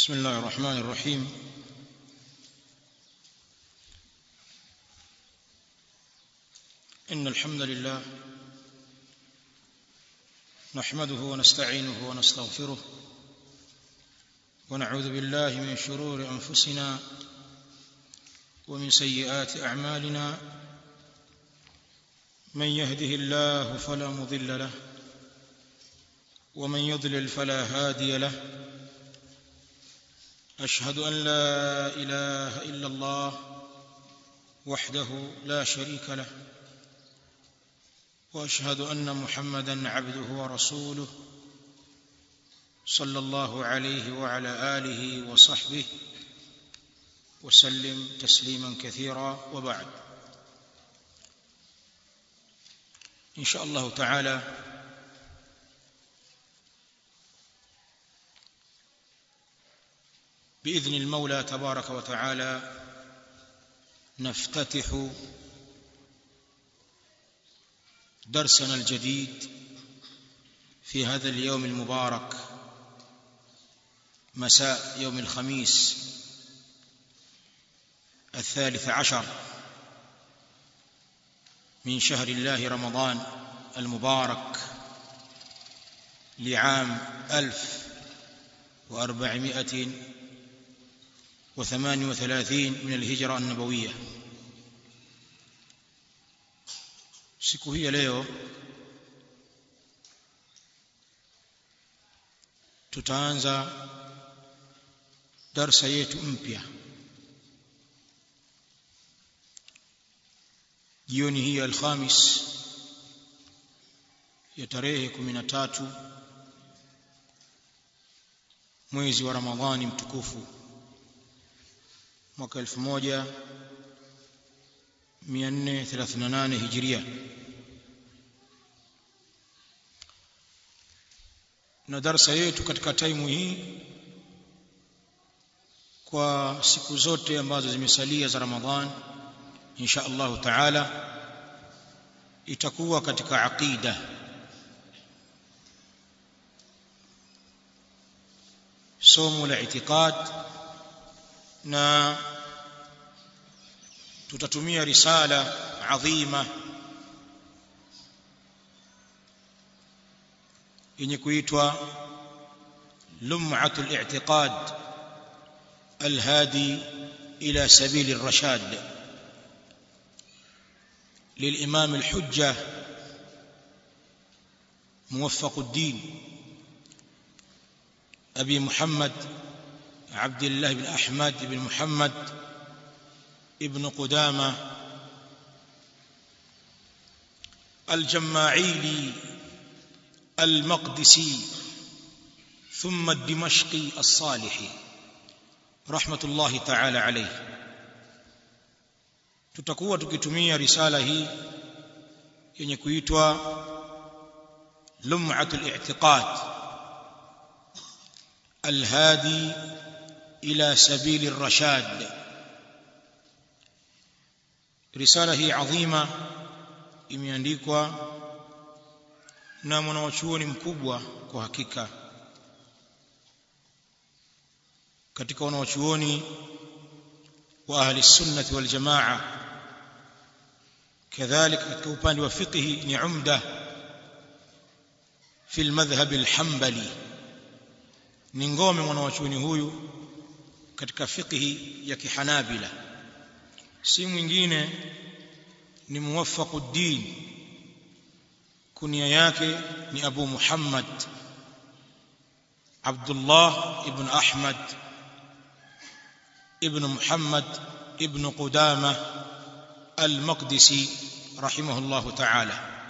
بسم الله الرحمن الرحيم إن الحمد لله نحمده ونستعينه ونستغفره ونعوذ بالله من شرور أنفسنا ومن سيئات أعمالنا من يهده الله فلا مضل له ومن يضلل فلا هادي له أشهد أن لا إله إلا الله وحده لا شريك له واشهد ان محمدا عبده ورسوله صلى الله عليه وعلى اله وصحبه وسلم تسليما كثيرا وبعد ان شاء الله تعالى باذن المولى تبارك وتعالى نفتتح درسنا الجديد في هذا اليوم المبارك مساء يوم الخميس الثالث عشر من شهر الله رمضان المبارك لعام ألف وأربعمائة وثمان وثلاثين من الهجرة النبوية siku hii ya leo tutaanza darsa yetu mpya jioni hii ya alhamis ya tarehe 13 mwezi wa ramadhani mtukufu mwaka 1438 hijiria na darsa yetu katika taimu hii kwa siku zote ambazo zimesalia za Ramadhan insha Allahu taala itakuwa katika aqida somo la itikad na tutatumia risala adhima yenye kuitwa lum'atul i'tiqad alhadi ila sabil ar-rashad للإمام الحجة موفق الدين أبي محمد عبد الله بن أحمد بن محمد ابن قدامة الجماعيلي المقدسي ثم الدمشقي الصالحي رحمة الله تعالى عليه tutakuwa tukitumia risala hii yenye kuitwa lum'atul i'tiqad alhadi ila sabili ar-rashad risala hii adhima imeandikwa na mwanachuoni mkubwa kwa hakika katika wanachuoni wa ahli sunnati wal jamaa kadhalika katika upande wa fiqh ni umda fi almadhhab alhanbali ni ngome mwanachuoni huyu katika fiqh ya kihanabila si mwingine ni muwaffaquddin kunia yake ni Abu Muhammad Abdullah ibn Ahmad ibn Muhammad ibn Qudama al-Maqdisi rahimahullah ta'ala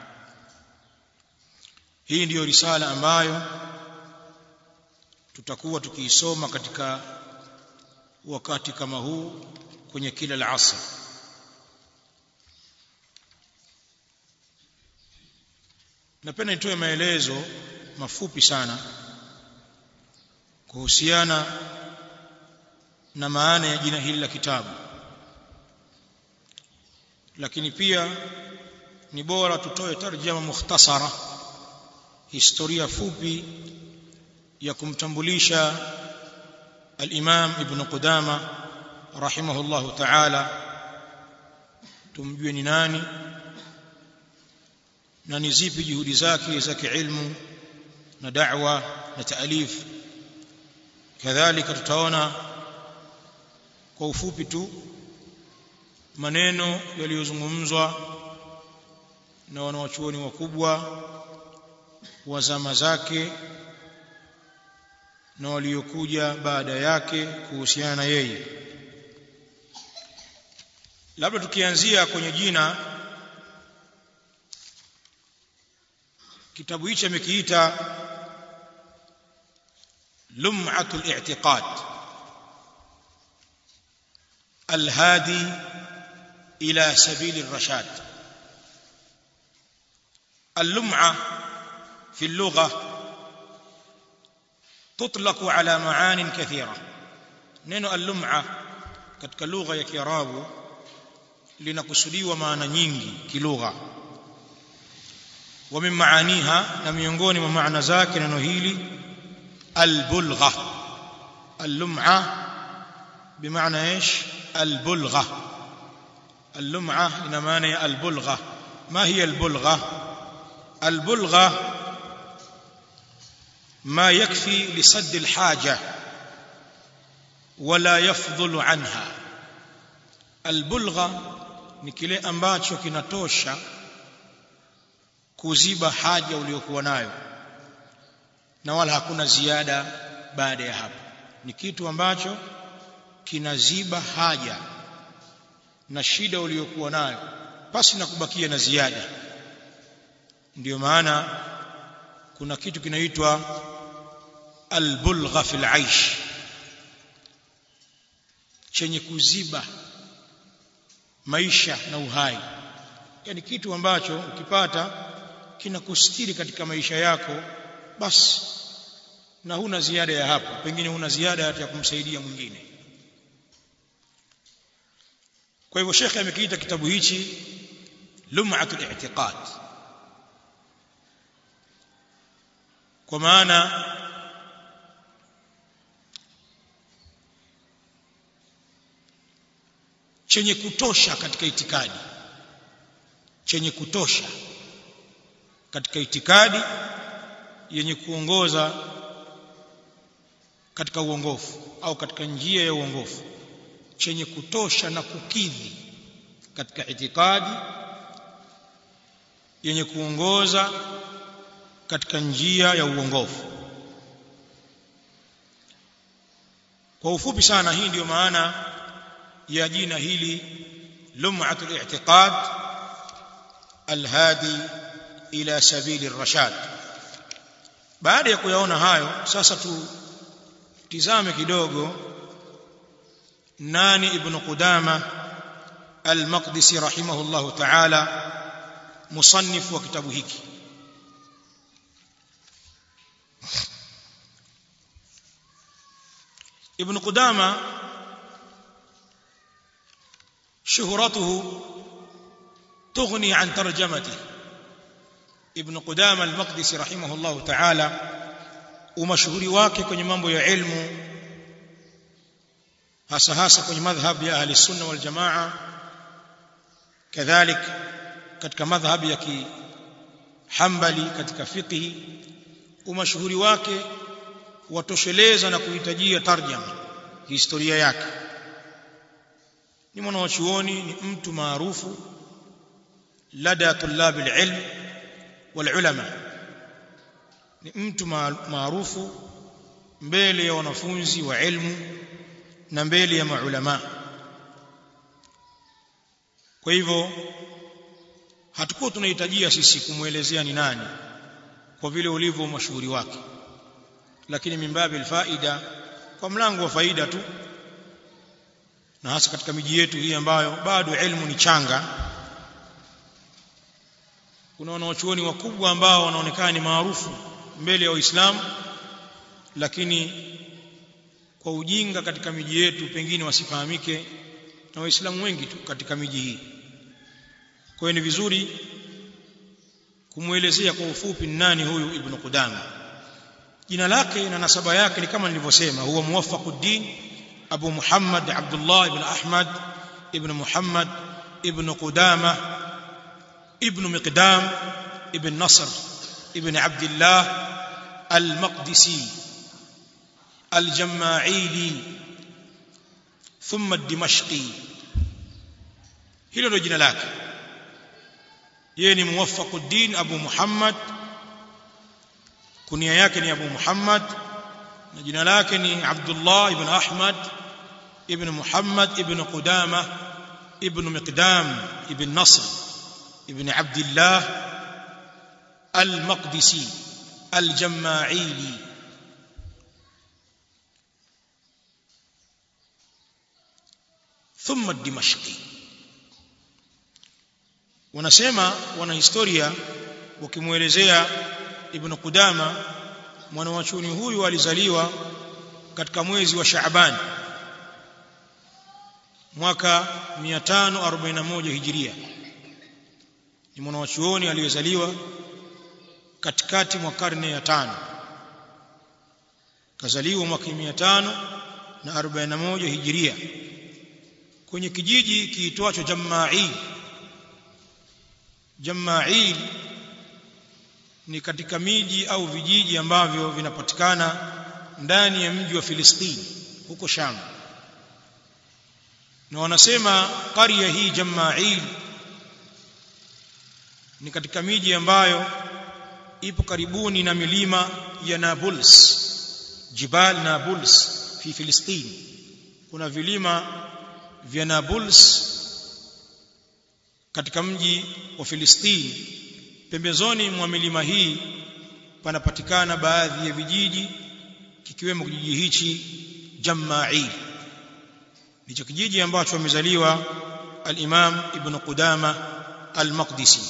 hii ndiyo risala ambayo tutakuwa tukiisoma katika wakati kama huu kwenye kila al-asr napenda nitoe maelezo mafupi sana kuhusiana na maana ya jina hili la kitabu lakini pia ni bora tutoe tarjama mukhtasara historia fupi ya kumtambulisha al-Imam Ibn Qudama rahimahullahu ta'ala tumjue ni nani na ni zipi juhudi zake za kiilmu na da'wa na taalif kadhalika tutaona kwa ufupi tu maneno yaliyozungumzwa na wanawachuoni wakubwa wa zama zake na waliokuja baada yake kuhusiana na yeye labda tukianzia kwenye jina kitabu hichi amekiita lum'atul i'tiqad الهادي إلى سبيل الرشاد اللمعة في اللغة تطلق على معان كثيرة نينو اللمعة katika lugha ya Kiarabu linakusudiwa maana nyingi kilugha wa min maaniha na miongoni mwa maana zake neno hili albulgha allum'a bimaana ايش البلغة اللمعة إن معنى البلغة ما هي البلغة البلغة ما يكفي لسد الحاجة ولا يفضل عنها البلغة ni kile ambacho kinatosha kuziba haja uliyokuwa nayo na wala hakuna ziada baada ya hapo ni kitu ambacho kinaziba haja na shida uliyokuwa nayo pasi na kubakia na ziada ndiyo maana kuna kitu kinaitwa albulgha fil aish chenye kuziba maisha na uhai yani kitu ambacho ukipata kinakustiri katika maisha yako basi na huna ziada ya hapo pengine huna ziada hata ya kumsaidia mwingine kwa hivyo shekhe amekiita kitabu hichi lum'atul i'tiqad kwa maana chenye kutosha katika itikadi chenye kutosha katika itikadi yenye kuongoza katika uongofu au katika njia ya uongofu chenye kutosha na kukidhi katika itikadi yenye kuongoza katika njia ya uongofu kwa ufupi sana hii ndiyo maana ya jina hili lum'atul i'tiqad alhadi ila sabili rashad baada ya kuyaona hayo sasa tutizame kidogo nani ibn qudama al-maqdisi rahimahullah ta'ala musannif wa kitabu hiki ibn qudama شهرته تغني عن ترجمته ابن قدامه المقدسي رحمه الله تعالى ومشهوري wake kwenye mambo ya ilmu hasa hasa kwenye madhhab ya ahli sunna wal jamaa kadhalik katika madhhab ya kihambali katika fiqh umashuhuri wake watosheleza na kuhitajia tarjama historia yake ni mwanachuoni ni mtu maarufu lada tulab alilm walulama ni mtu maarufu mbele ya wanafunzi wa ilmu na mbele ya maulama kwa hivyo hatukuwa tunahitajia sisi kumwelezea ni nani kwa vile ulivyo mashuhuri wake lakini mimbabi alfaida kwa mlango wa faida tu na hasa katika miji yetu hii ambayo bado elimu ni changa kuna wanawachuoni wakubwa ambao wanaonekana ni maarufu mbele ya Uislamu lakini kwa ujinga katika miji yetu pengine wasifahamike na waislamu wengi tu katika miji hii kwa hiyo ni vizuri kumwelezea kwa ufupi nani huyu ibn Qudama jina lake na nasaba yake ni kama nilivyosema huwa muwaffaquddin abu muhammad abdullah ibn ahmad ibn muhammad ibn qudama ibn miqdam ibn nasr ibn abdullah al-maqdisi al-jama'ili thumma ad-dimashqi hilo ndio jina lake yeye ni muwaffaquddin abu muhammad kunia yake ni abu muhammad na jina lake ni abdullah ibn ahmad ibn muhammad ibn qudama ibn miqdam ibn nasr ibn abdullah al-maqdisi al-jama'ili ثم الدمشقي wanasema wanahistoria wakimuelezea ibn Qudama mwanawachuni huyu alizaliwa katika mwezi wa Shaaban mwaka 541 Hijiria ni mwanawachuoni aliyezaliwa katikati mwa karne ya tano kazaliwa mwaka 541 Hijiria kwenye kijiji kiitwacho Jama'il Jama'il ni katika miji au vijiji ambavyo vinapatikana ndani ya mji wa Filistini huko Sham na wanasema qarya hii Jama'il ni katika miji ambayo ipo karibuni na milima ya Nablus Jibal Nablus fi Filistini kuna vilima vya Nablus katika mji wa Filistini pembezoni mwa milima hii panapatikana baadhi ya vijiji kikiwemo kijiji hichi Jama'il ndicho kijiji ambacho amezaliwa al-Imam Ibn Qudama al-Maqdisi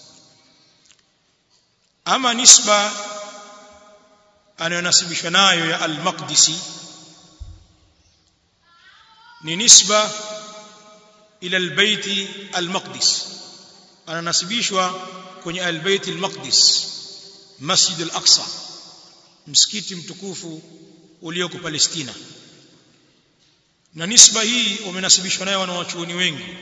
ama nisba anayonasibishwa nayo ya al-Maqdisi ni nisba ila al-Bait al-Maqdis ananasibishwa kwenye al-Bait al-Maqdis Masjid al-Aqsa msikiti mtukufu ulioko Palestina na nisba hii wamenasibishwa nayo wanawachuoni wengi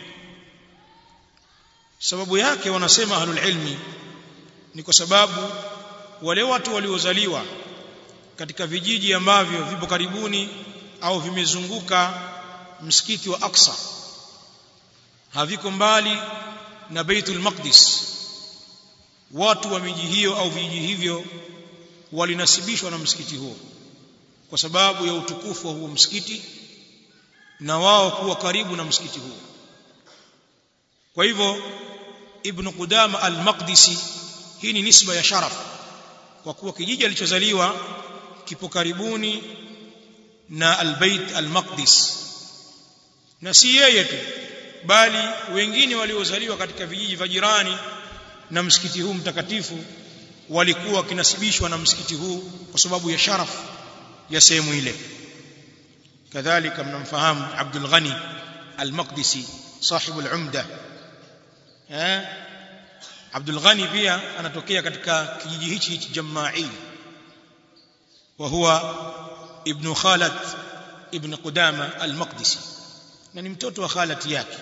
sababu yake wanasema ahlul ilmi ni kwa sababu wale watu waliozaliwa katika vijiji ambavyo vipo karibuni au vimezunguka msikiti wa Aqsa haviko mbali na Baitul Maqdis watu wa miji hiyo au vijiji hivyo walinasibishwa na msikiti huo kwa sababu ya utukufu wa huo msikiti na wao kuwa karibu na msikiti huo kwa hivyo ibn Qudama al-Maqdisi hii ni nisba ya sharaf kwa kuwa kijiji alichozaliwa kipo karibuni na al-Bait al-Maqdis na si yeye tu bali wengine waliozaliwa katika vijiji vya jirani na msikiti huu mtakatifu walikuwa wakinasibishwa na msikiti huu kwa sababu ya sharaf ya sehemu ile kadhalika mnamfahamu Abdul Ghani al-Maqdisi sahibu al-Umda eh Abdul Ghani pia anatokea katika kijiji hichi hichi Jama'il wa huwa ibn Khalat ibn Qudama al-Maqdisi na ni mtoto wa khalati yake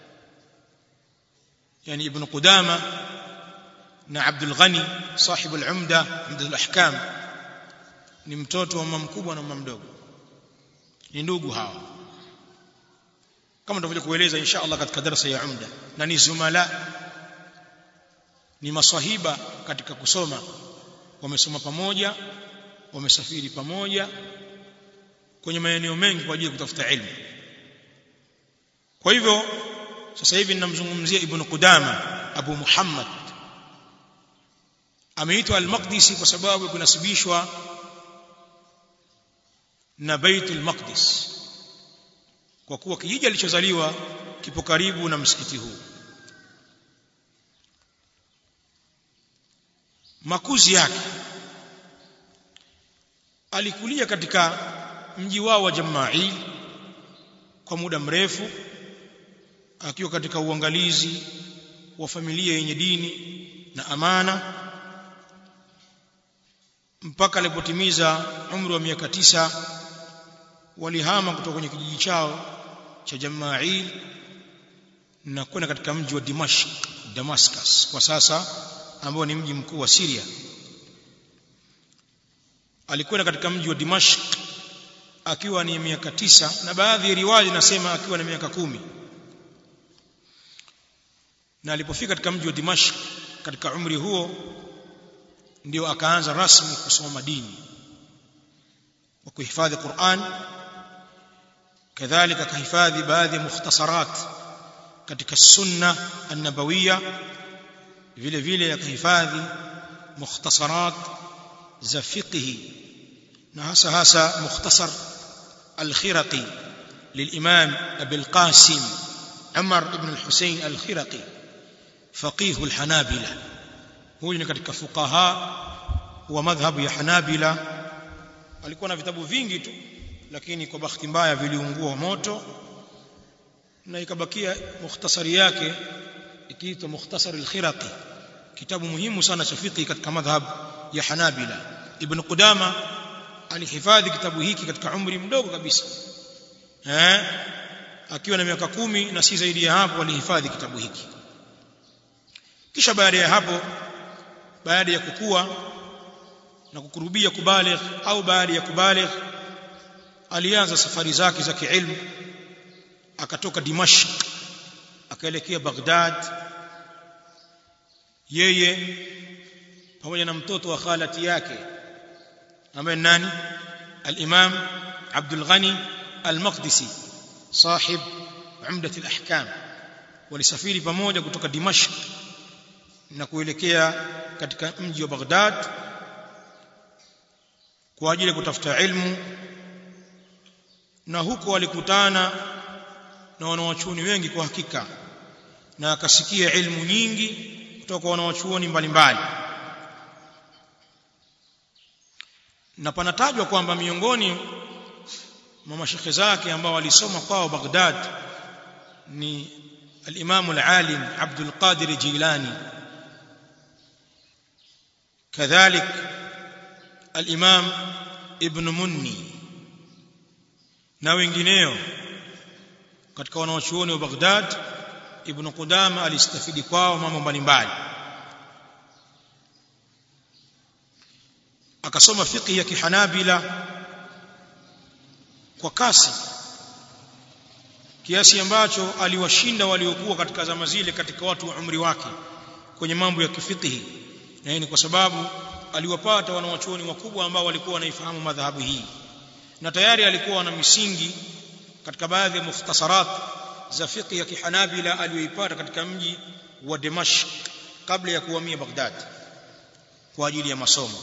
yani ibn Qudama na Abdul Ghani sahibu al-Umda Umda al-Ahkam ni mtoto wa mama mkubwa na mama mdogo ni ndugu hawa kama ndivyo kueleza insha Allah katika darasa ya Umda na ni zumala ni maswahiba katika kusoma wamesoma pamoja wamesafiri pamoja kwenye maeneo mengi kwa ajili ya kutafuta elimu kwa hivyo sasa hivi ninamzungumzia ibn Qudama Abu Muhammad ameitwa al-Maqdisi kwa sababu kunasibishwa na Baitul Maqdis kwa kuwa kijiji alichozaliwa kipo karibu na msikiti huu makuzi yake alikulia katika mji wao wa Jama'il kwa muda mrefu akiwa katika uangalizi wa familia yenye dini na amana mpaka alipotimiza umri wa miaka tisa walihama kutoka kwenye kijiji chao cha Jamail na kwenda katika mji wa Dimashq Damascus kwa sasa ambao ni mji mkuu wa Syria alikwenda katika mji wa Dimashq akiwa ni miaka tisa na baadhi ya riwaya inasema akiwa na miaka kumi na alipofika katika mji wa Dimashq katika umri huo ndio akaanza rasmi kusoma dini wa kuhifadhi Qur'an kadhalika kahifadhi baadhi ya mukhtasarat katika sunna an-nabawiyya vile vile akahifadhi mukhtasarat za fiqhi na hasa hasa mukhtasar al-khiraqi للإمام أبي القاسم عمر بن الحسين الخرقي فقيه الحنابلة huyu ni katika fuqaha wa madhhabu ya Hanabila alikuwa na vitabu vingi tu lakini kwa bahati mbaya viliungua moto na ikabakia mukhtasari yake ikiitwa mukhtasar al-khiraqi kitabu muhimu sana cha fiqh katika madhhab ya Hanabila ibn Qudama alihifadhi kitabu hiki katika umri mdogo kabisa eh akiwa na miaka kumi na si zaidi ya hapo alihifadhi kitabu hiki kisha baada ya hapo baada ya kukua na kukurubia kubaligh au baada ya kubaligh alianza safari zake za kiilmu akatoka Dimashq akaelekea Baghdad yeye pamoja na mtoto wa khalati yake ambaye nani al-Imam Abdul Ghani al-Maqdisi sahib umdat al-ahkam walisafiri pamoja kutoka Dimashq na kuelekea katika mji wa Baghdad kwa ajili ya kutafuta ilmu na huko walikutana na wanawachuoni wengi kwa hakika na akasikia ilmu nyingi kutoka kwa wanawachuoni mbalimbali na panatajwa kwamba miongoni mwa mashekhe zake ambao walisoma kwao Baghdad ni al-Imam al-Alim Abdul Qadir Jilani كذلك الإمام ابن مني na wengineo katika wanawachuoni wa Baghdad Ibn Qudama alistafidi kwao mambo mbalimbali akasoma fiqh ya kihanabila kwa kasi kiasi ambacho aliwashinda waliokuwa katika zama zile katika watu wa umri wake kwenye mambo ya kifiqhi na hii ni kwa sababu aliwapata wanawachuoni wakubwa ambao walikuwa wanaifahamu madhahabu hii na tayari alikuwa na misingi katika baadhi ya mukhtasarat za fiqh ya kihanabila aliyoipata katika mji wa Dimashq kabla ya kuhamia Baghdad kwa ajili ya masomo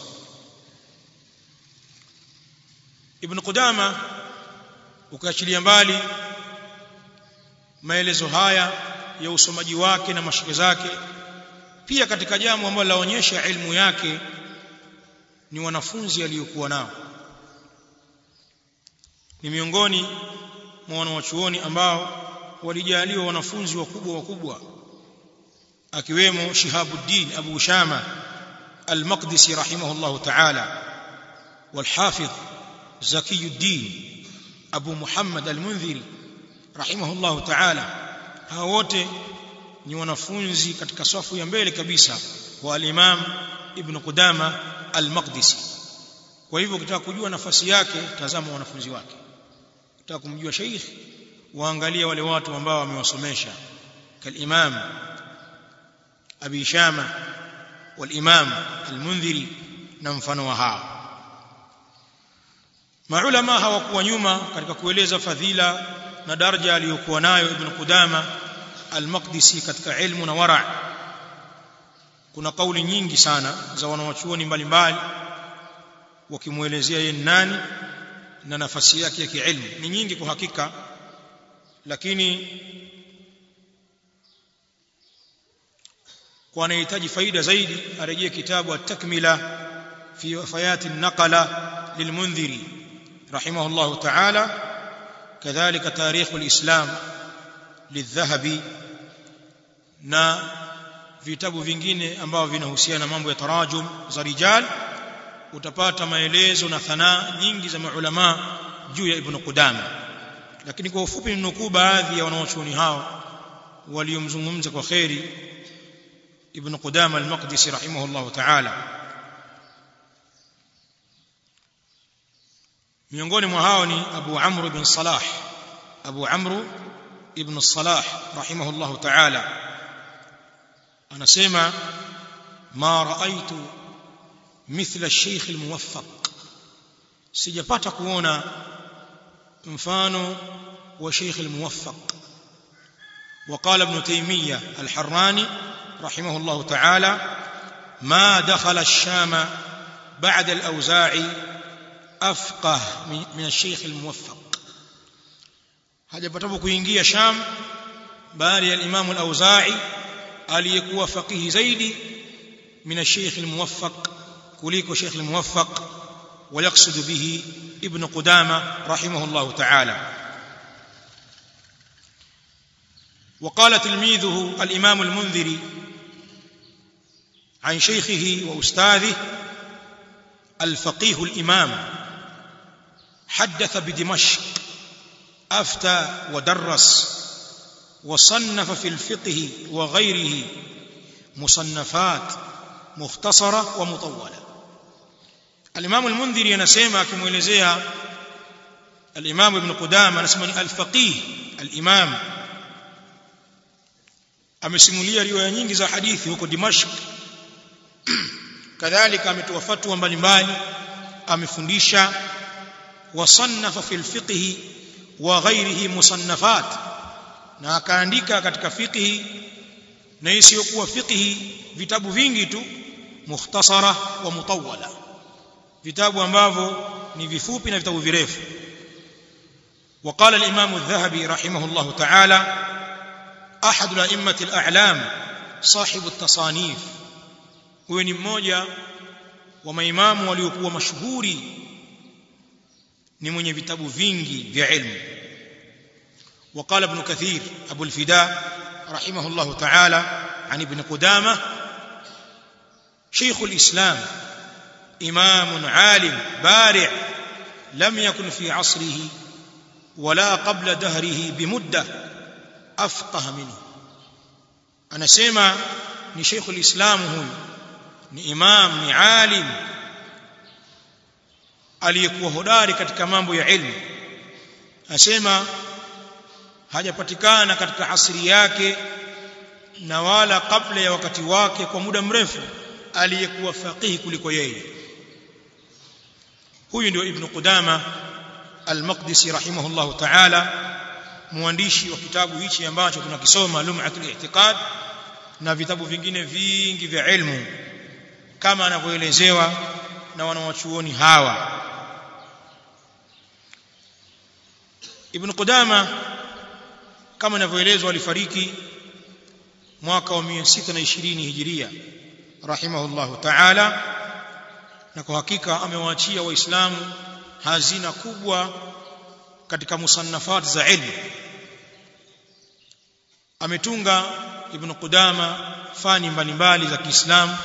Ibn Qudama ukaachilia mbali maelezo haya ya usomaji wake na mashike zake pia katika jambo ambalo laonyesha ilmu yake ni wanafunzi aliyokuwa nao ni miongoni mwa wanawachuoni ambao walijaliwa wanafunzi wakubwa wakubwa akiwemo Shihabuddin Abu Ushama Al-Maqdisi rahimahullah ta'ala والحافظ زكي الدين أبو محمد المنذري رحمه الله تعالى hao wote ni wanafunzi katika safu ya mbele kabisa wa al-Imam Ibn Qudama al-Maqdisi kwa hivyo ukitaka kujua nafasi yake tazama wanafunzi wake ukitaka kumjua sheikh waangalia wale watu ambao wamewasomesha kal-Imam Abi Shama wal-Imam al-Mundhiri na mfano wa hao maulama hawakuwa nyuma katika kueleza fadhila na daraja aliyokuwa nayo Ibn Qudama al-Maqdisi katika ilmu na wara kuna kauli nyingi sana za wanawachuoni mbalimbali wakimuelezea yeye nani na nafasi yake ya kiilmu ni nyingi kwa hakika lakini kwa anahitaji faida zaidi arejee kitabu at-takmila fi wafayati an-naqala lilmundhiri rahimahullahu ta'ala kadhalika tarikh al-islam lidhahabi na vitabu vingine ambavyo vinahusiana na mambo ya tarajum za rijal utapata maelezo na thanaa nyingi za maulama juu ya ibn Qudama lakini kwa ufupi ninukuu baadhi ya wanawachuoni hao waliomzungumza kwa kheri ibn Qudama al-Maqdisi rahimahullah ta'ala miongoni mwa hao ni Abu Amr ibn Salah Abu Amr ibn Salah rahimahullah ta'ala anasema ma raaitu mithla الشيخ الموفق sijapata kuona mfano wa Sheikh al-Muwaffaq وقال ابن تيمية الحراني رحمه الله تعالى ما دخل الشام بعد الأوزاعي أفقه من الشيخ الموفق hajapata kuingia Sham baada ya Imam al-Auza'i aliyekuwa faqihi zaidi min al-Sheikh al-Muwaffaq kuliko Sheikh al-Muwaffaq ويقصد به ابن قدامة رحمه الله تعالى وقال تلميذه الإمام المنذري عن شيخه وأستاذه الفقيه الإمام حدث بدمشق أفتى ودرس وصنف في الفقه وغيره مصنفات مختصرة ومطولة الإمام المنذري anasema akimuelezea الإمام ابن قدامة anasema ni al-faqih al-imam amesimulia riwaya nyingi za hadithi huko Dimashq kadhalika ametoa fatwa mbalimbali amefundisha wasannafa fil fiqh wa ghairihi musannafat na akaandika katika fiqh na isiyokuwa fiqh vitabu vingi tu mukhtasara wa mutawwala vitabu ambavyo ni vifupi na vitabu virefu وقال الإمام الذهبي رحمه الله تعالى أحد الأئمة الأعلام صاحب التصانيف huyo ni mmoja wa maimamu waliokuwa mashuhuri ni mwenye vitabu vingi vya ilmu وقال ابن كثير أبو الفداء رحمه الله تعالى عن ابن قدامة شيخ الإسلام إمام عالم بارع لم يكن في عصره ولا قبل دهره بمدة أفقه منه أنا سيما ni Sheikh ulislam huyu ni imam ni alim aliyekuwa hodari katika mambo ya ilmu asema hajapatikana katika asri yake na wala kabla ya wakati wake kwa muda mrefu aliyekuwa faqihi kuliko yeye huyu ndio ibn Qudama al-Maqdisi rahimahullahu ta'ala mwandishi wa kitabu hichi ambacho tunakisoma Lum'atul I'tiqad na vitabu vingine vingi vya ilmu kama anavyoelezewa na wanawachuoni hawa Ibn Qudama kama inavyoelezwa alifariki mwaka wa 620 Hijiria rahimahullahu ta'ala na kwa hakika amewaachia waislamu hazina kubwa katika musannafat za ilmu ametunga ibn Qudama fani mbalimbali za Kiislamu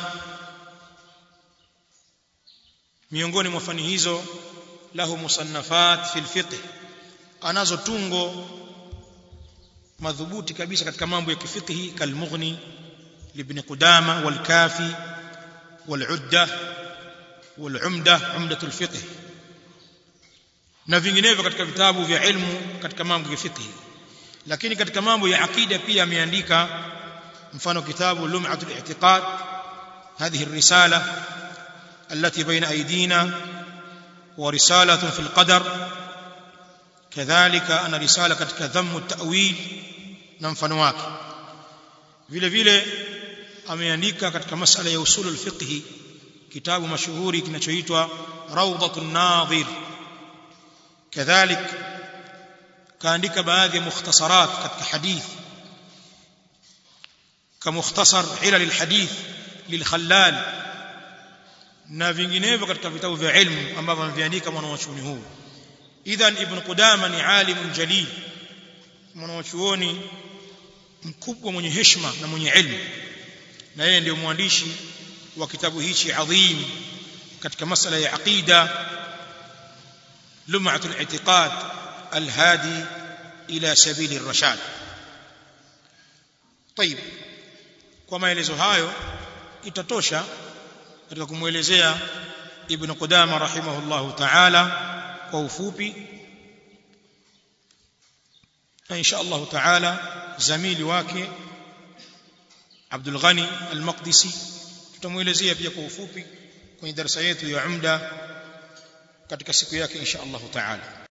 miongoni mwa fani hizo lahu musannafat fil fiqh anazo tungo madhubuti kabisa katika mambo ya kifiqhi kalmughni libn Qudama wal kafi wal udda wal umda umdatul fiqh na vinginevyo katika vitabu vya ilmu katika mambo ya fiqh lakini katika mambo ya akida pia ameandika mfano kitabu lum'atul i'tiqad هذه الرسالة التي بين أيدينا ورسالة في القدر كذلك أنا رسالة كتك ذم التأويل نمفن wake vile vile ameandika katika masala ya usul al-fiqh kitabu mashuhuri kinachoitwa rawdatun nadhir kadhalik kaandika baadhi ya mukhtasarat katika hadith كمختصر علل الحديث للخلال na vinginevyo katika vitabu vya ilmu ambavyo ameviandika mwanachuoni huu idhan ibn qudama ni alimun jalil mwanachuoni mkubwa mwenye heshima na mwenye ilmu na yeye ndio mwandishi wa kitabu hichi adhim katika masala ya aqida lum'atul i'tiqad alhadi ila sabili rashad طيب kwa maelezo hayo itatosha katika kumwelezea ibn Qudama rahimahullahu ta'ala kwa ufupi na insha Allah ta'ala zamili wake Abdul Ghani al-Maqdisi tutamuelezea pia kwa ufupi kwenye darasa yetu ya Umda katika siku yake insha Allah ta'ala